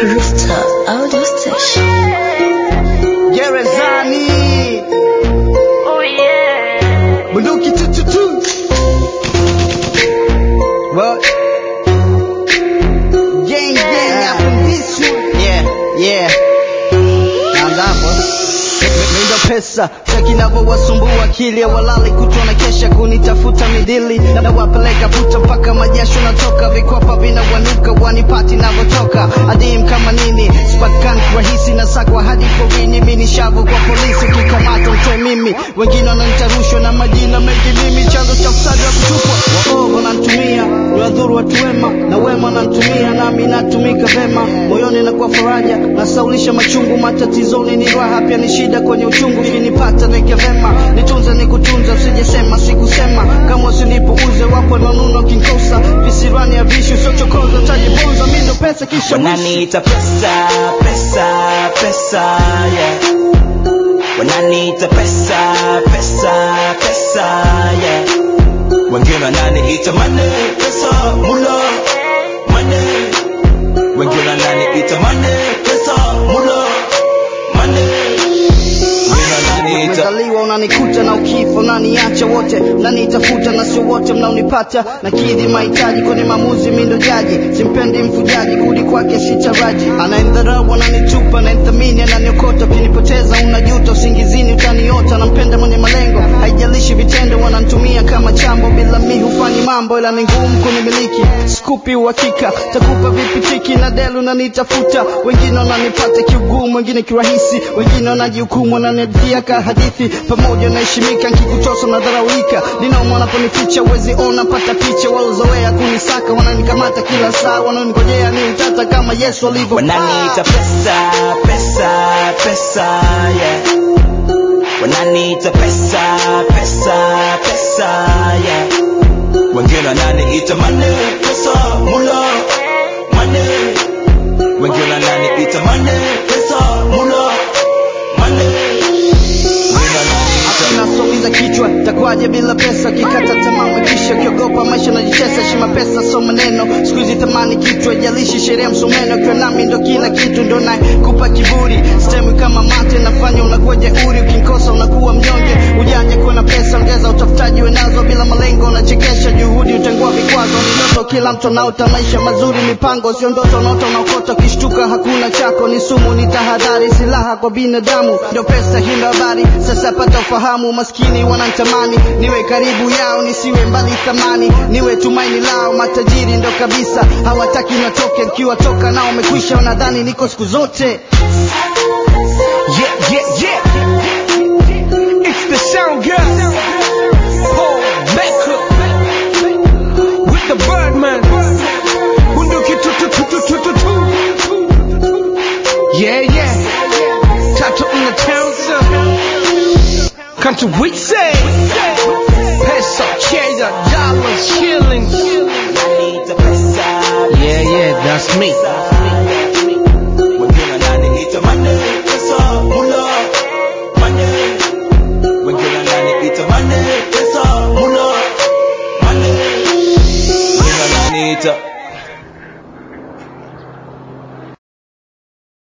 Rooftop Audio Station. Gerezani Oh yeah. bunduki tututu What? Gang gang up in this one Yeah, yeah Naanza hapo Mindo pesa cheki navyowasumbua akili walali kutwa na kesha kunitafuta midili na wapeleka puta mpaka majasho natoka vikwapa vinawanuka wanipati navyotoka adim kama nini spakan rahisi na sakwa hadi porini mini shavu kwa polisi ukikamata mtoe mimi wengine wananitarushwa na majina mengi mimi chanzo cha ufisadi wa kutupwa waovu wanantumia niwadhuru watu wema na wema wanantumia nami natumika vema moyoni nakuwa faraja nasaulisha machungu matatizoni ni raha pia ni shida kwenye uchungu ukinipata neke vema nitunze nikutunza usijesema sikusema kama usinipuuze wapo nanuna kinkosa visirani ya vishu siochokoza tajibonza mindo pesa kisha wishi. wananiita pesa pesa pesa yeah wananiita pesa pesa pesa yeah wengine wananiita mane pesa mula mane wengine wananiita mane pesa mula mane wengine wananiita umezaliwa unanikuta na ukifa unaniacha wote mnanitafuta na sio wote mnaonipata na kidhi mahitaji kwenye maamuzi mindo jaji simpendi mfujaji kudi kwake sitaraji anaendharau ananitupa ananithamini ananiokota ukinipoteza unajuta usingizini utaniota nampenda mwenye malengo haijalishi vitendo wanantumia kama chambo bila mi hufanyi mambo ila ni ngumu kunimiliki skupi uhakika takupa vipi tiki na delu nanitafuta wengine wananipata kiugumu wengine kirahisi wengine wanajihukumu wananiadhia ka hadithi pamoja naheshimika nkikutosa nadharaulika ninauma wanaponificha uwezi ona pata picha walozoea kunisaka wananikamata kila saa wanaonigojea ni utata kama yesu alivyo wananiita pesa pesa pesa yeah wananiita pesa pesa pesa yeah wengine wananiita mane pesa mula mane wengine wananiita mane pesa mula mane wengine wananiita nasogeza kichwa takwaje bila pesa kikata tamaa mwekisha ukiogopa maisha najichesa shima pesa so maneno siku hizi tamani kichwa jalishi sheria msomeno ukiwa nami ndo kila kitu ndo naye kupa kiburi stemi kama mate nafanya unakuwa jeuri ukinkosa unakuwa mnyonge ujanja kuwa na pesa ongeza utafutaji wenazo bila malengo unachekesha juhudi utengua vikwazo ni ndoto kila mtu anaota maisha mazuri mipango sio ndoto unaota unaokota ukishtuka hakuna chako ni sumu ni tahadhari silaha kwa binadamu ndio pesa hii ndo habari sasa pata ufahamu maskini wanantamani niwe karibu yao nisiwe mbali thamani niwe tumaini lao matajiri ndo kabisa hawataki natoke nikiwatoka nao umekwisha wanadhani niko siku zote Yeah, yeah, yeah. It's the sound girl. Paul Becker. With the Birdman. Bunduki tu tu tu tu tu tu tu. Yeah, yeah. Tato in the town, sir. Come to we say. Peso, cheddar, dollars, shillings. wananiita pesa Yeah, yeah, that's me.